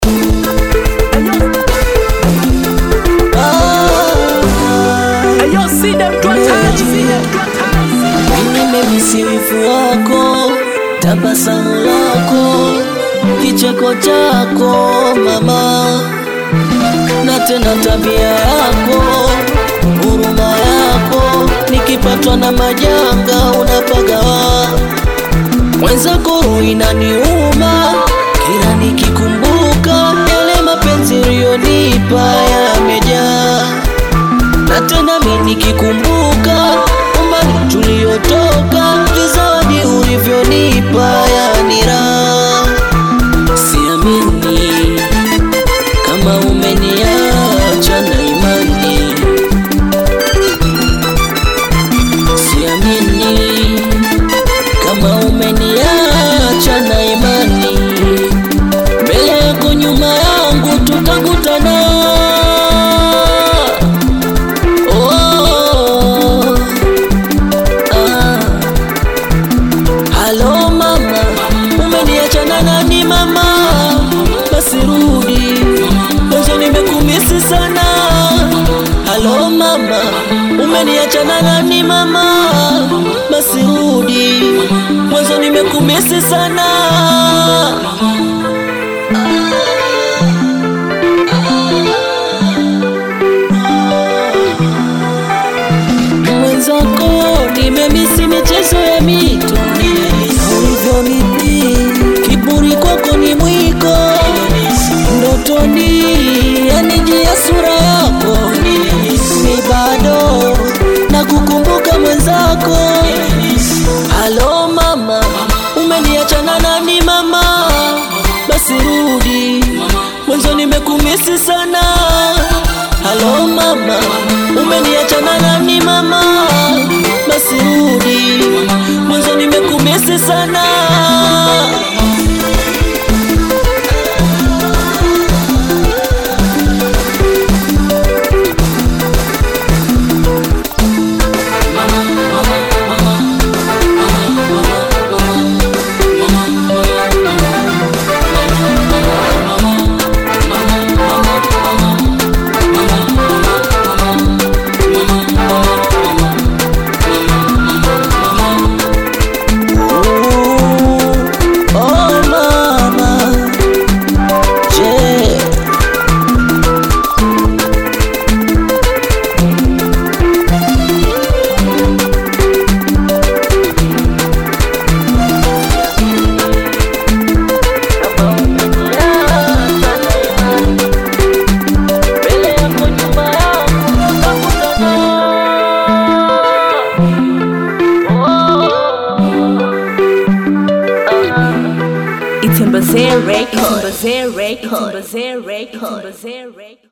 Nimemisifu wako, tabasamu lako, kicheko chako mama, na tena tabia yako, huruma yako, nikipatwa na majanga unapagawa mwenzako, roho inaniuma kila nikikumbuka yale mapenzi uliyonipa yamejaa, na tena mimi nikikumbuka umbali tuliotoka, vizawadi ulivyonipa yani raha. Siamini kama umeniacha na imani, siamini kama umeniacha na imani, mbele yako nyuma yangu tutakutana. Oh, ah. Halo mama, umeniacha na nani mama? Basi rudi, mwanzo nimekumisi sana. Halo mama, umeniacha na nani mama? Basi rudi, mwanzo nimekumisi sana. Mwenzako nimemisi michezo ya mito ulivyoniti, kiburi kwako ni mwiko ndotoni, yanijia sura yako mi bado na kukumbuka mwenzako. Halo mama, umeniacha na nani mama? Basi rudi, mwanzo nimekumisi sana. Halo mama, umeniacha na nani mama? Basi rudi, mwanzo nimekumisi sana. Oh mama, je, mbele yako nyuma yangu It's in Bazaar Records. It's in Bazaar Records. It's in Bazaar Records. It's in Bazaar Records.